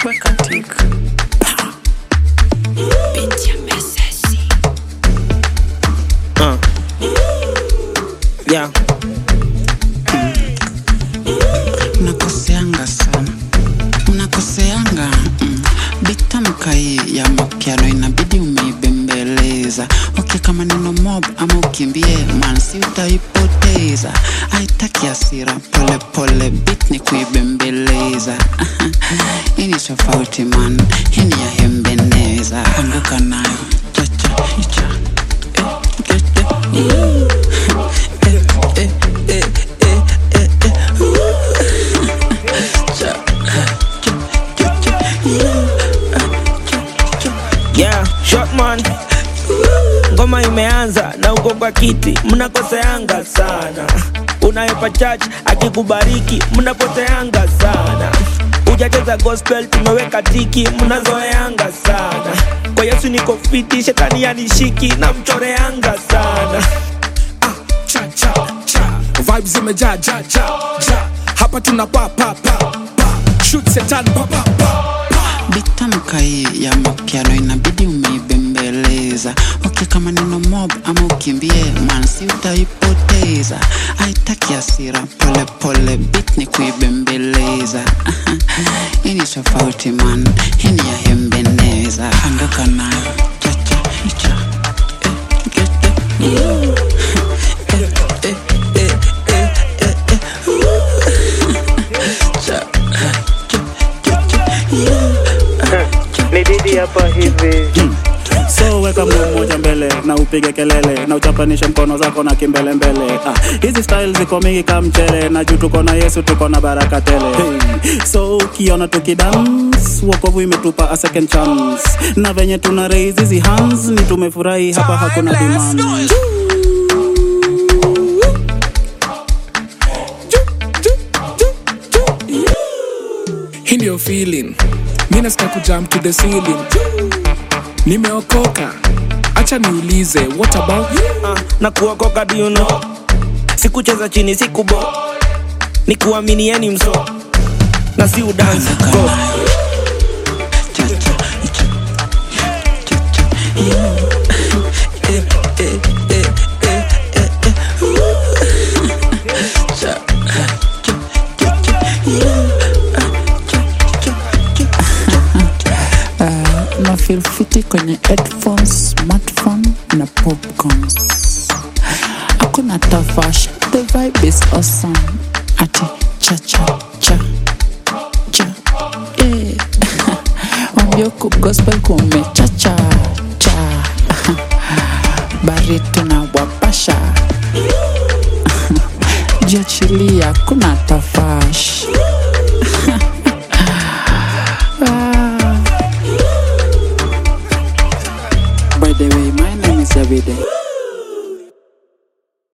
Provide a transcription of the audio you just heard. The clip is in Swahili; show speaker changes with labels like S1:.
S1: weka tik
S2: Uh. Yeah.
S1: mnakoseanga sana mnakoseanga mm. bitamka hii ya mapiano inabidi umeibembeleza okay kama neno mob ama ukimbie mansi utaipoteza haitaki asira polepole bit ni kuibembeleza hii ni tofauti man hii ni ya hembeneza anguka nayo chacha hicha eh, eh, eh. Eh, eh, eh, eh, eh, eh.
S2: Yeah, short man. Ngoma imeanza na uko kwa kiti, mnakoseanga sana. Unayepa church akikubariki, mnapoteanga sana. Ujacheza gospel, tumeweka tiki, mnazoeanga sana. Kwa Yesu niko fiti, shetani yanishiki, na mchoreanga sana.
S3: cha cha cha vibes zimejaa ja ja ja hapa tuna pa pa pa pa shoot setan pa pa pa
S1: bitamka hii ya mapiano inabidi umeibembeleza okay kama neno mob ama ukimbie mansi utaipoteza haitaki asira polepole bit ni kuibembeleza hii ni tofauti man hii ni ya hembeneza anguka nayo chacha hicha eh, eh, eh. Eh, eh, eh, eh, eh, eh. Cha- cha- cha- cha-
S2: Ni didi hapa hivi.
S4: so weka mguu mmoja mbele na upige kelele na uchapanishe mkono zako na kimbelembele ah, hizi style ziko mingi ka mchele na juu tuko na yesu tuko na baraka tele hey. so ukiona tukidance wokovu imetupa a second chance na venye tuna raise hizi hands ni tumefurahi hapa hakuna demand
S3: hii ndio feeling mi nasikia kujump to the ceiling nimeokoka acha niulize what about you
S2: uh, na kuokoka do you know sikucheza chini sikubo ni kuaminieni mso na si udansi go
S1: na feel fiti kwenye headphones smartphone na popcorns hakuna tafash the vibe is awesome ati cha cha cha cha eh wambioku gospel kumechacha cha bari tunawapasha jiachilia kuna tafash By the way, my name is Davide.